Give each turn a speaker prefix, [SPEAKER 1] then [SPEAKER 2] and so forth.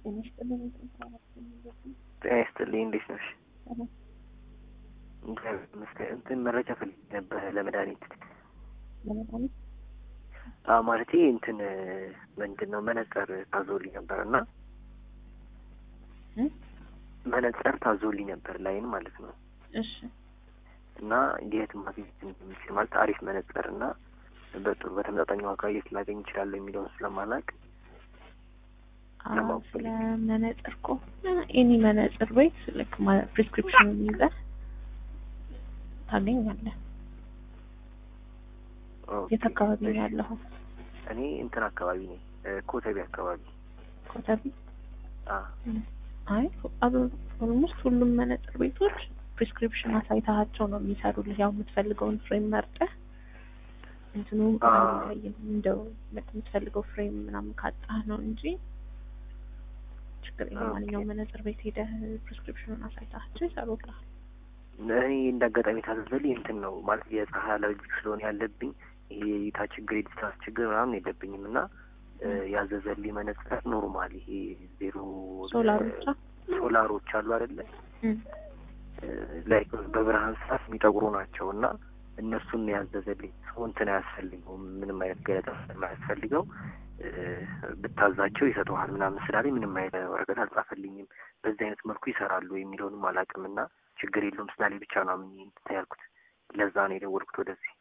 [SPEAKER 1] ጤና ይስጥልኝ።
[SPEAKER 2] ጤና ይስጥልኝ። እንዴት ነሽ? ይመስገን። እንትን መረጃ ፈልጌ ነበረ ለመድኃኒት
[SPEAKER 1] ለመድኃኒት
[SPEAKER 2] አዎ፣ ማለቴ እንትን ምንድን ነው መነጽር ታዞልኝ ነበር እና መነጽር ታዞልኝ ነበር ላይን ማለት ነው
[SPEAKER 1] እሺ
[SPEAKER 2] እና የት ማግኘት እንደሚችል ማለት አሪፍ መነጽር እና በጥሩ በተመጣጣኝ ዋጋ የት ላገኝ እችላለሁ የሚለውን ስለማላውቅ ለማወቅ
[SPEAKER 1] ስለ መነጽር ከሆነ ኤኒ መነጽር ቤት ልክ ፕሪስክሪፕሽን ይዘህ ታገኛለህ።
[SPEAKER 2] ኦኬ።
[SPEAKER 1] የት አካባቢ ነው ያለኸው?
[SPEAKER 2] እኔ እንትን አካባቢ ነኝ ኮተቤ አካባቢ
[SPEAKER 1] ኮተቤ?
[SPEAKER 2] አ
[SPEAKER 1] አይ ኦልሞስት ሁሉም መነጽር ቤቶች ፕሪስክሪፕሽን አሳይታቸው ነው የሚሰሩልህ። ያው የምትፈልገውን ፍሬም መርጠህ እንትኑ
[SPEAKER 2] አ-
[SPEAKER 1] አይለያይም። እንደው የምትፈልገው ፍሬም ምናምን ካጣህ ነው እንጂ ችግር የለም።
[SPEAKER 2] ኦኬ።
[SPEAKER 1] ማንኛውም መነጽር ቤት ሄደህ ፕሪስክሪፕሽኑን አሳይታቸው ይሰሩልሃል።
[SPEAKER 2] እኔ እንደ አጋጣሚ ታዘዘልኝ እንትን ነው ማለት የፀሐይ አለርጂ ስለሆነ ያለብኝ ይሄ የእይታ ችግር የዲስታንስ ችግር ምናምን የለብኝም እና እ፣ ያዘዘልኝ መነጽር ኖርማል ይሄ ዜሮ
[SPEAKER 1] ሶላር ብቻ
[SPEAKER 2] ሶላሮች አሉ አይደለ
[SPEAKER 1] እም።
[SPEAKER 2] ላይ በብርሃን ሰዓት የሚጠቁሩ ናቸው እና እነሱን ነው ያዘዘልኝ። ሰው እንትን አያስፈልገውም ምንም አይነት ገለጻ ስለማያስፈልገው እ፣ ብታዛቸው ይሰጠዋል ምናምን ስላለኝ ምንም አይነት ወረቀት አልጻፈልኝም። በዚህ አይነት መልኩ ይሰራሉ የሚለውንም አላውቅም እና ችግር የለውም ስላለኝ ብቻ ነው አምኜ እንትን ያልኩት። ለዛ ነው የደወልኩት ወደዚህ።